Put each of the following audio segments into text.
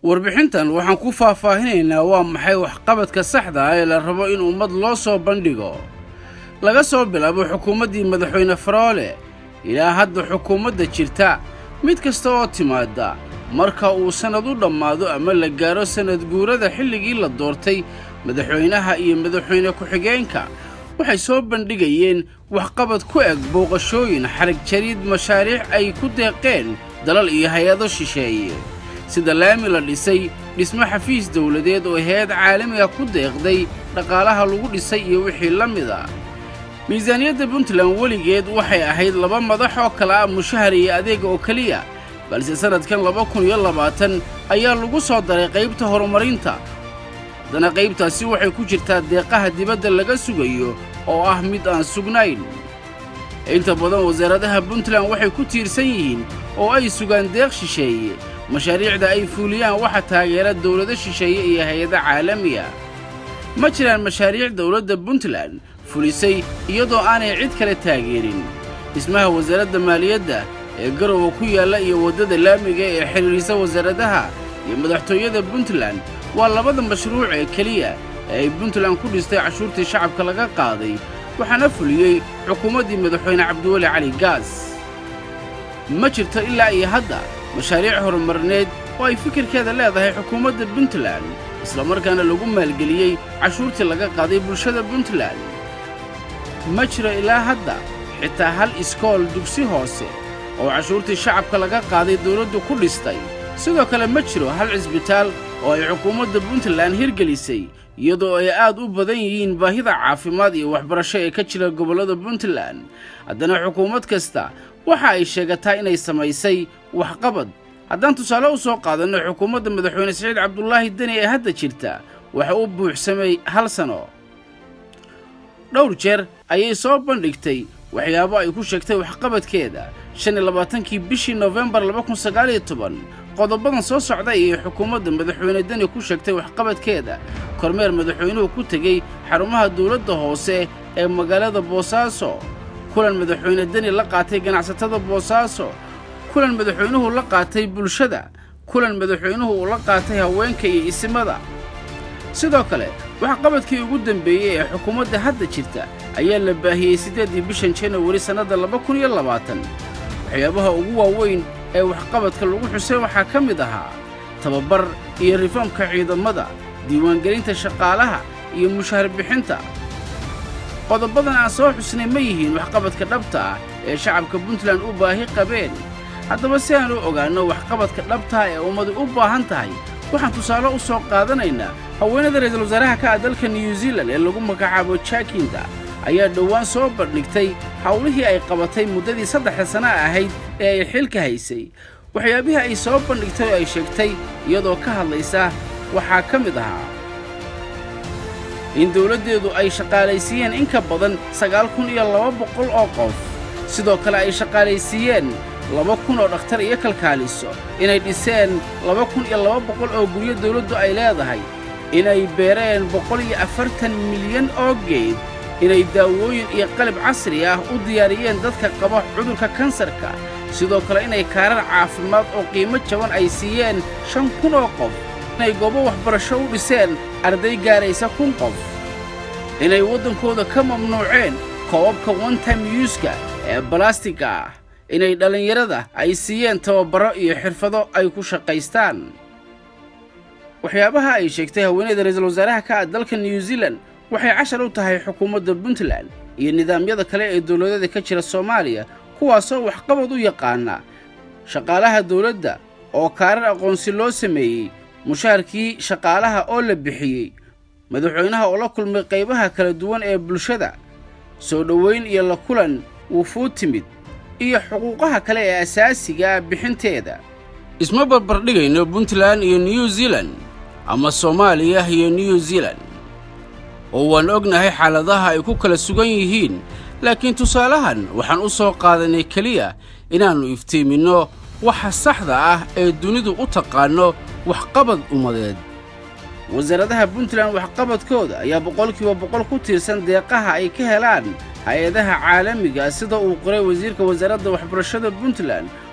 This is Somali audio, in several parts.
warbixintan waxaan ku faahfaahinaynaa waa maxay waxqabadka saxda ah ee la rabo in ummad loo soo bandhigo laga soo bilaabo xukuumaddii madaxweyne faroole ilaa hadda xukuumadda jirta mid kasta oo timaadda marka uu sannad u dhammaado ama la gaaro sannad guurada xilligii la doortay madaxweynaha iyo madaxweyne ku-xigeenka waxay soo bandhigayeen waxqabad ku eg booqashooyin xarag jariid mashaariic ay ku deeqeen dalal iyo hay-ado shisheeye sida laami la dhisay dhismo xafiis dawladeed oo hay-ad caalamiga ku deeqday dhaqaalaha lagu dhisay iyo wixii la mid a miisaaniyadda puntland weligeed waxay ahayd laba madax oo kale ah mushahar iyo adeega oo keliya balse sannadkan laba kun iyo labaatan ayaa lagu soo daray qaybta horumarinta haddana qaybtaasi waxay ku jirtaa deeqaha dibadda laga sugayo oo ah mid aan sugnayn inta badan wasaaradaha puntland waxay ku tiirsan yihiin oo ay sugaan deeq shisheeye mashaariicda ay fuuliyaan waxa taageera dawlado shisheeye iyo hay-ado caalamiya ma jiraan mashaariic dawladda puntland fulisay iyadoo aanay cid kale taageerin dhismaha wasaaradda maaliyadda ee garowa ku yaalla iyo waddada laamiga ee xidhiidhisa wasaaradaha iyo madaxtooyada puntland waa labada mashruuc ee keliya ee ay puntland ku dhistay cashuurtii shacabka laga qaaday waxaana fuliyey xukuumaddii madaxweyne cabdiweli cali gaas ma jirto ilaa iyo hadda mashaariic horumarineed oo ay fikirkeeda leedahay xukuumadda puntland islamarkaana lagu maalgeliyey cashuurtii laga qaaday bulshada puntland ma jiro ilaa hadda xitaa hal iskool dugsi hoose oo cashuurtii shacabka laga qaaday dawladdu ku dhistay sidoo kale ma jiro hal cisbitaal oo ay xukuumadda puntland hirgelisay iyadoo ay aad u badan yihiin baahida caafimaad iyo waxbarasho ee ka jira gobollada puntland haddana xukuumad kasta waxa ay sheegataa inay samaysay waxqabad haddaan tusaale u soo qaadanno xukuumadda madaxweyne siciid cabdulaahi deni ee hadda jirta waxa u buuxsamay hal sano dhowr jeer ayay soo bandhigtay waxyaabo ay ku sheegtay waxqabadkeeda shan iyo labaatankii bishii nofembar laba kun sagaaliyo toban qodobadan soo socda ayay xukuumadda madaxweyne deni ku sheegtay waxqabadkeeda kormeer madaxweynuhu ku tegey xarumaha dawladda hoose ee magaalada boosaaso kulan madaxweyne deni la qaatay ganacsatada boosaaso kulan madaxweynuhu la qaatay bulshada kulan madaxweynuhu uu la qaatay haweenka iyo isimada sidoo kale waxqabadkii ugu dembeeyey ee xukuumadda hadda jirta ayaa la baahiyey siddeeddii bishan janawari sannadda laba kun iyo labaatan waxyaabaha ugu waaweyn ee waxqabadka lagu xusay waxaa ka mid ahaa tababar iyo rifoomka ciidamada diiwaangelinta shaqaalaha iyo mushahar bixinta qodobadan aan soo xusnay ma yihiin waxqabadka dhabta ah ee shacabka puntland u baahi qabeen haddaba si aan u ogaanno waxqabadka dhabtaa ee ummadu u baahan tahay waxaan tusaale u soo qaadanaynaa haweenada ra'iisul wasaaraha ka ah dalka new zealan ee lagu magacaabo jaakinda ayaa dhowaan soo bandhigtay howlihii ay qabatay muddadii saddexda sana ahayd ee ay xilka haysay waxyaabihii ay soo bandhigtay oo ay sheegtay iyadoo ka hadlaysa waxaa ka mid ahaa in dawladdeedu ay shaqaalaysiiyeen in ka badan sagaal kun iyo laba boqol oo qof sidoo kale ay shaqaalaysiiyeen laba kun oo dhakhtar iyo kalkaaliso inay dhiseen laba kun iyo laba boqol oo guryo dawladdu ay leedahay inay beereen boqol iyo afartan milyan oo geed inay daawooyin iyo qalab casri ah u diyaariyeen dadka qaba cudurka kansarka sidoo kale inay kaarar caafimaad oo qiimo jaban ay siiyeen shan kun oo qof inay goobo waxbarasho u dhiseen arday gaaraysa kun qof inay waddankooda ka mamnuuceen koobabka onetime yuuska ee balastiga ah inay dhallinyarada ay siiyeen tababarro iyo xirfado ay ku shaqaystaan waxyaabaha ay sheegtay haweeneyda ra'iisul wasaaraha ka ah dalka new zealan waxay cashar u tahay xukuumadda puntland iyo nidaamyada kale ee dawladada ka jira soomaaliya kuwaasoo waxqabad u yaqaana shaqaalaha dawladda oo kaarar aqoonsi loo sameeyey mushaharkii shaqaalaha oo la bixiyey madaxweynaha oo la kulmay qaybaha kala duwan ee bulshada soo dhowayn iyo la kulan wufuud timid iyo xuquuqaha kale ee asaasiga ah bixinteeda isma barbardhigayno puntland iyo new zealan ama soomaaliya iyo new zealan oo waan ognahay xaaladaha ay ku kala sugan yihiin laakiin tusaalahan waxaan u soo qaadanay keliya inaannu iftiiminno waxa saxda ah ee dunidu u taqaanno waxqabad ummadeed wasaaradaha puntland waxqabadkooda ayaa boqolkiiba boqol ku tiirsan deeqaha ay ka helaan hay-adaha caalamiga sida uu qoray wasiirka wasaaradda waxbarashada puntland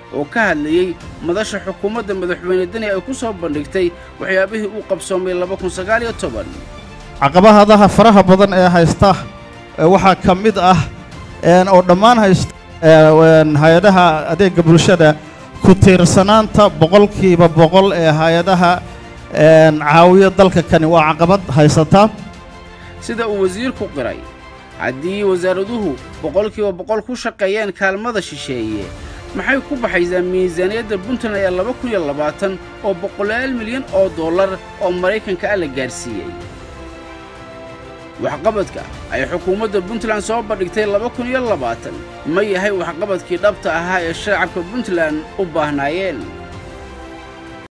oo ka hadlayey madasha xukuumadda madaxweyne deni ay ku soo bandhigtay waxyaabihii uu qabsoomay caqabahadaha faraha badan ee haysta waxaa ka mid ah oo dhammaan haysta hay-adaha adeegga bulshada ku tiirsanaanta boqolkiiba boqol ee hay-adaha caawiyo dalka kani waa caqabad haysataa sida uu wasiirku qiray haddii wasaaraduhu boqolkiiba boqol ku shaqeeyeen kaalmada shisheeye maxay ku baxaysaa miisaaniyadda puntland ee laba kun iyo labaatan oo boqolaal milyan oo dollar oo maraykanka ah la gaadhsiiyey waxqabadka ay xukuumadda puntland soo bandhigtay laba kun iyo labaatan ma yahay waxqabadkii dhabta ahaa ee shacabka puntland u baahnaayeen